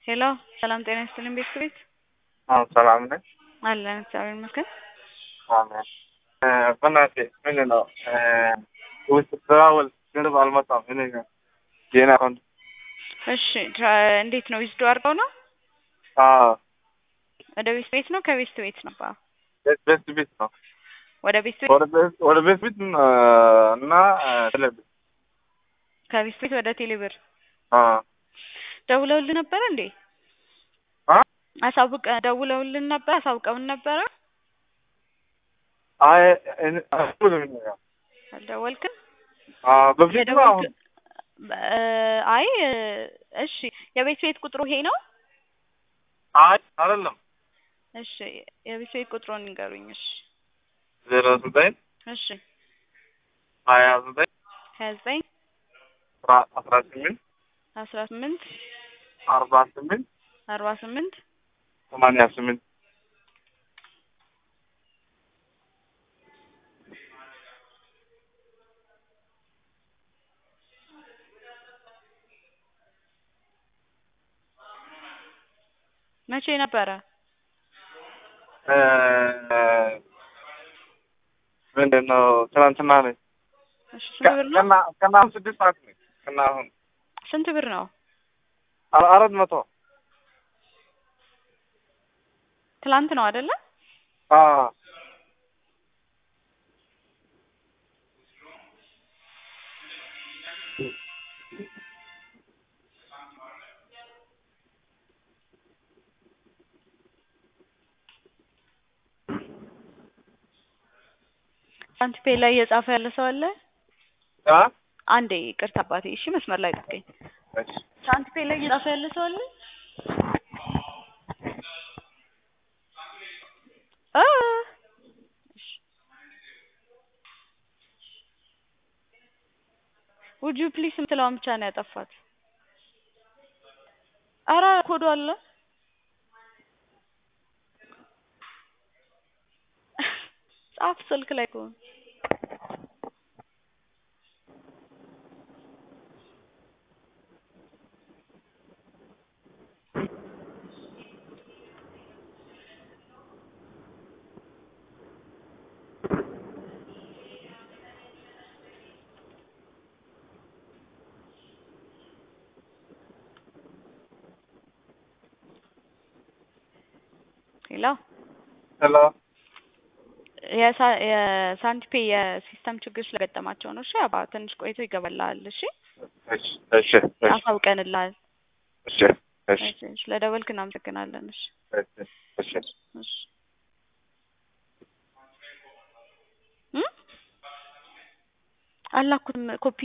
ሄሎ ሰላም ጤና ይስጥልኝ ቤተሰቤት አዎ ሰላም ነኝ። አለን እግዚአብሔር ይመስገን። አሜን። በእናትህ ምንድን ነው ውስጥ ስራውል ገንዘብ አልመጣም። እኔ ጋር የኔ አካውንት እሺ ትራ- እንዴት ነው ዊዝዶ አድርገው ነው አዎ ወደ ቤት ቤት ነው ከቤት ቤት ነው ባ ቤት ቤት ቤት ነው ወደ ቤት ቤት ወደ ቤት ወደ ቤት ቤት እና ቴሌብር ከቤት ቤት ወደ ቴሌብር አዎ ደውለውልን ነበረ እንዴ? አ አሳውቀ ደውለውልን ነበር አሳውቀውን ነበረ አይ እኔ አልኩልም ነው አልደወልክም? አዎ በፊት ነው አሁን የደወልክ- እ አይ እሺ የቤት ቤት ቁጥሩ ይሄ ነው? አይ አይደለም እሺ የቤት ቤት ቁጥሩን ንገሩኝ። እሺ ዜሮ ዘጠኝ እሺ ሀያ ዘጠኝ ሀያ ዘጠኝ አስራ አስራ ስምንት አስራ ስምንት አርባ ስምንት አርባ ስምንት ሰማንያ ስምንት መቼ ነበረ? እ ምንድን ነው ትናንትና ነኝ እሺ ስንት ብር ነው? ከና ከና አሁን ስድስት ሰዓት ነኝ ከና አሁን ስንት ብር ነው? አ- አራት መቶ ትላንት ነው አይደለ? አዎ ሳንቲፔ ላይ እየጻፈ ያለ ሰው አለ? አ አንዴ ይቅርታ አባቴ። እሺ መስመር ላይ ጠብቀኝ። እሺ ሳንቲፔ ላይ እየጻፈ ያለ ሰው አለ? አ እሺ ውድ ዩ ፕሊስ የምትለዋን ብቻ ነው ያጠፋት። አረ ኮዱ አለ ጻፍ ስልክ ላይ ከሆነ ሄሎ ሄሎ የሳ- የሳንቲፔ የሲስተም ችግር ስለገጠማቸው ነው። እሺ አባ ትንሽ ቆይቶ ይገባልሃል። እሺ እሺ እሺ እሺ አሳውቀንልሃል። እሺ እሺ እሺ ስለደወልክ እናመሰግናለን። እሺ እሺ እሺ እሺ እም አላኩትም ኮፒ